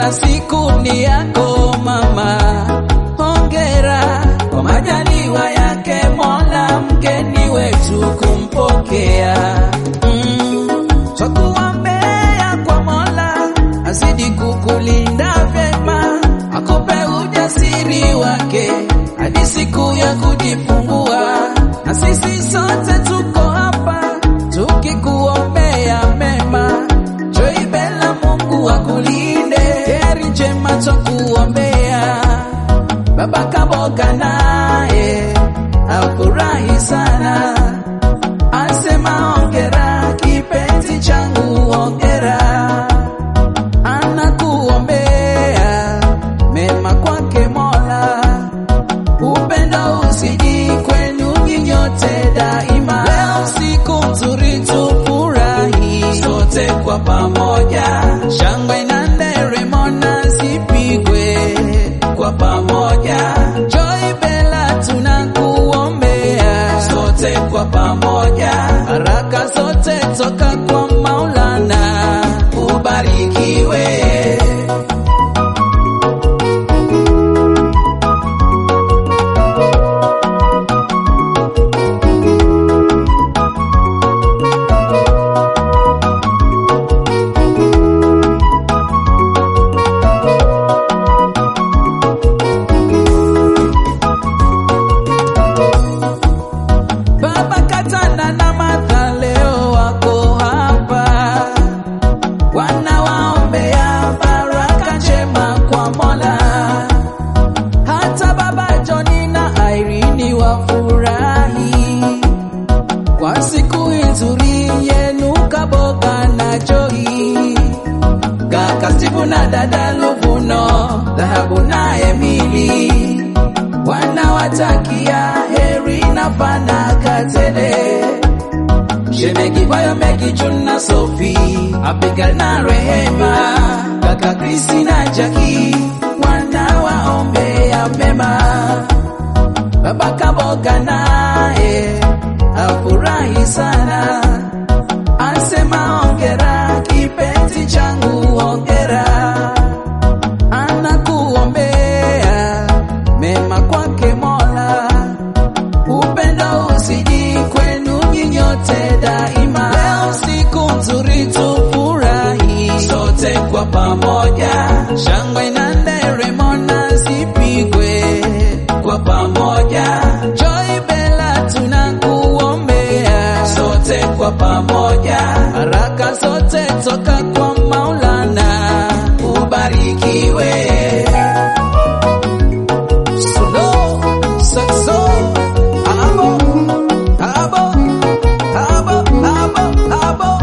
maana siku ni yako mama. Hongera kwa majaliwa yake Mola, mgeni wetu kumpokea. Mm, twakuombea kwa Mola azidi kukulinda vyema, akupe ujasiri wake hadi siku ya kujifungua, na sisi sote tuko hapa tukikuombea mema. Joy Bella, Mungu akulinde, heri njema twakuombea. Baba Kaboga naye afurahi sana, asema hongera kipenzi changu, hongera anakuombea mema kwake Mola, upendo usiji kwenu nyinyote daima. Leo siku nzuri tufurahi sote kwa pamoja, shangwe na nderemo na zipigwe kwa pamoja. Joy Bella tunakuombea sote kwa pamoja, baraka zote toka kwa Maulana, ubarikiwe. Baba Katana na Martha leo wako hapa, wanawaombea baraka njema kwa Mola. Hata Baba Joni na Irene wafurahi kwa siku nzuri yenu, Kaboga na Joy, kaka Steve na dada Luvuno, Dhahabu na Emily wanawatakia heri na fanaka tele. Shemegi Bayo, Megi June na Sofi, Abigail na Rehema, kaka Krisi na Jaki wanawaombea mema. Baba Kaboga naye afurahi sana, asema hongera kipenzi changu, hongera anakuombea mema kwake Mola, upendo usiji kwenu nyinyote daima. Leo siku nzuri tufurahi sote kwa pamoja, shangwe na nderemo na zipigwe kwa pamoja. Joy Bella tunakuombea sote kwa pamoja, baraka zote toka kwa Maulana, ubarikiwe. Solo, saxo, abo, abo, abo, abo, abo.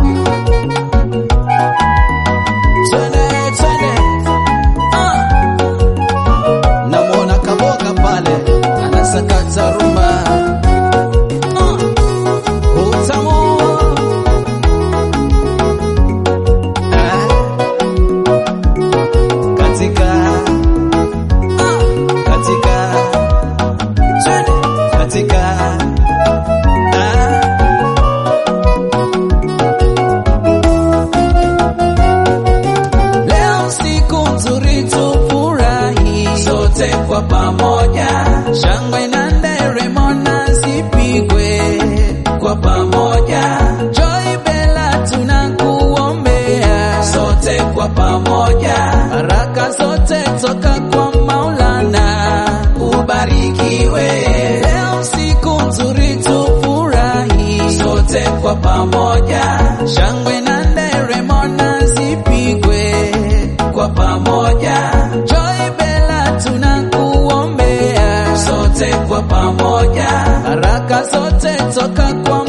Twende, twende. Ah. Namwona Kaboga pale anasakata rumba. Ah. Utamu. Ah. Katika Ah, katika twende katika ah. Leo siku nzuri tufurahi sote kwa pamoja, shangwe na nderemo na zipigwe kwa pamoja. Joy Bella tunakuombea sote kwa pamoja, baraka zote toka kwa Maulana, ubarikiwe. Leo siku nzuri tufurahi sote kwa pamoja, shangwe na nderemo na zipigwe kwa pamoja. Joy Bella tunakuombea sote kwa pamoja, baraka zote toka kwa